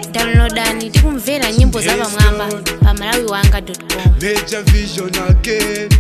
downloadani tikumvera nyimbo za pamwamba pa malawi wanga com Major vision again,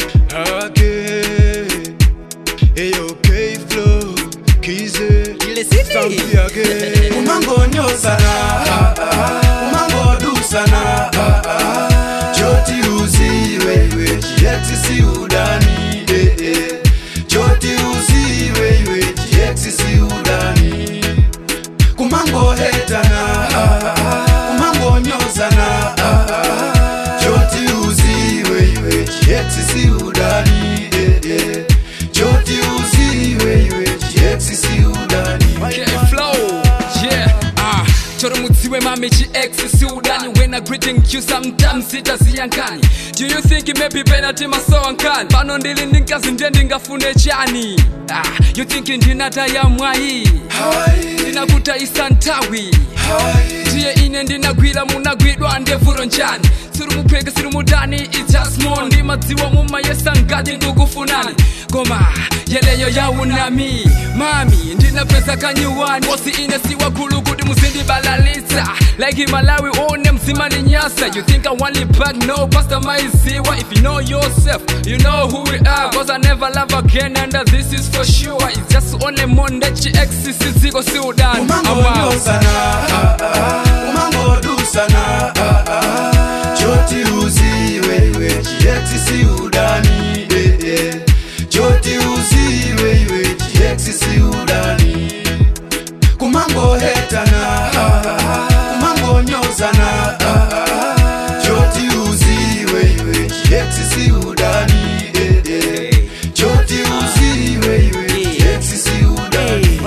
again. Ayo, K flow, kize, Ile sini. stampi again. Umango nyosana, umango dusana, choti uziwe, we, jiexi si udani, eh, eh. Choti uziwe, we, jiexi si udani. Kumango hetana, kumango nyosana, choti uziwe, we, jiexi si udani, eh, eh. Choti uziwe, we, jiexi si udani. Okay, flow, yeah, ah choro mudziwe mami chiex siudani when I greeting you sometimes sitaziyankani do you think maybe penalty masowankani pano ndili ndinkazi ndiye ndingafune chani ah, you think ndinataya mwayi ndinakutayisa ntawi ndiye ine ndinagwira munagwidwa ndevuro njani siri mupheke siri mudani its just more ndimadziwa mumayesa ngati ndikufunani koma yeleyo yaunami mami ndinapeza kanyiwani kosi ine siwakulu kuti muzindibalalitsa like malawi one mzima ni nyasa you think i want it back no pastor maiziwa if you know yourself you know who we are cause i never love again and uh, this is for sure it's just only monde chiex siziko siudani Umango I'm out. nyosana, umango dusana, choti uziwe, we, jiexi si udani, eh, eh. Choti uziwe, we, jiexi si udani. Kumango hetana, kumango nyosana, choti uziwe, we, jiexi si udani, eh, eh. Choti uziwe, we, jiexi si udani.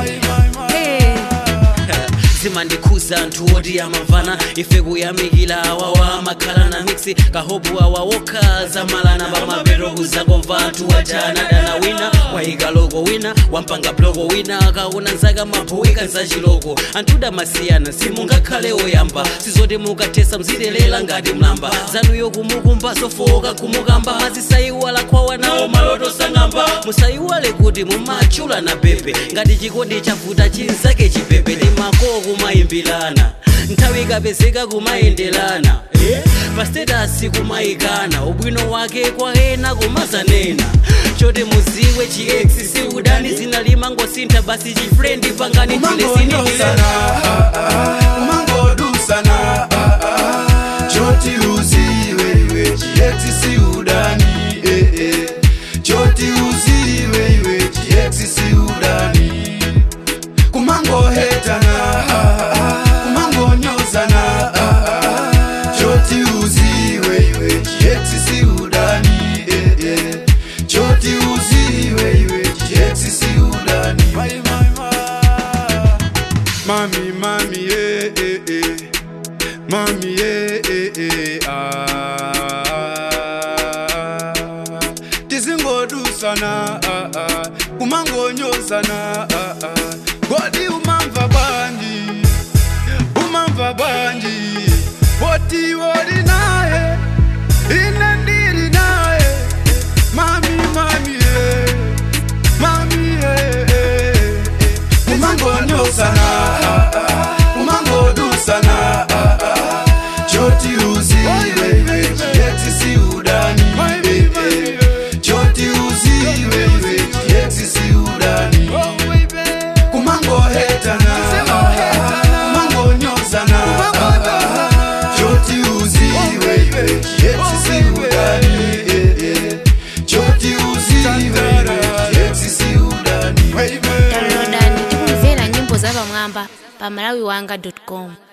zimandikhuza anthu oti amamvana ife kuyamikira awawa amakhala na miksi kahobu awa wokha zamalana pamapeto kuzakomva anthu ajana dana wina wayika loko wina wampanga bloko wina akaona nzaka maboweka nzachiloko anthu damasiyana simungakhale oyamba sizoti mukathesa mzitelela ngati mlamba zanuyo kumukumba sofoka kumukamba mazisayiwala kwawa nawo maloto sang'amba musayiwale kuti mumachula na pepe ngati chikondi chavuta chinzake chipepe ndi makoo kumayimbirana nthawi ikapezeka kumayenderana eh? pastetasi kumayikana ubwino wake kwa ena kumazanena choti muziwe chiex si udani zinalima ngosintha basi chifrendi pangani Umango chilesinidile nyosana, umango dusana, choti uziwe, we, jiexi si udani, eh, eh. Choti uziwe, we, jiexi si udani. Kumango hetana, kumango nyosana, choti uziwe, we, jiexi si udani, eh, eh. Choti uziwe, we, jiexi si udani. Mami, mami, eh, eh, eh. Mami, eh, eh, eh, ah. Tizingodusana, ah, ah. Kumangonyosana, ah, ah. Godi umamva banji, umamva banji. Woti wodi naye, ine ndiri naye. Mami, mami, eh. Mami, eh, eh, eh. Umangonyosana, ah, ah. umangodusana, ah, ah. choti uziwe, we, jiexi si udani, eh, eh. choti uziwe, we, jiexi si udani. Kumango hetana, kumangonyosana, ah, ah. choti uziwe, we, jiexi si udani, eh, eh. choti uziwe, we, jiexi si udani. downloadani tikumvera nyimbo za pamwamba pa malawi wanga com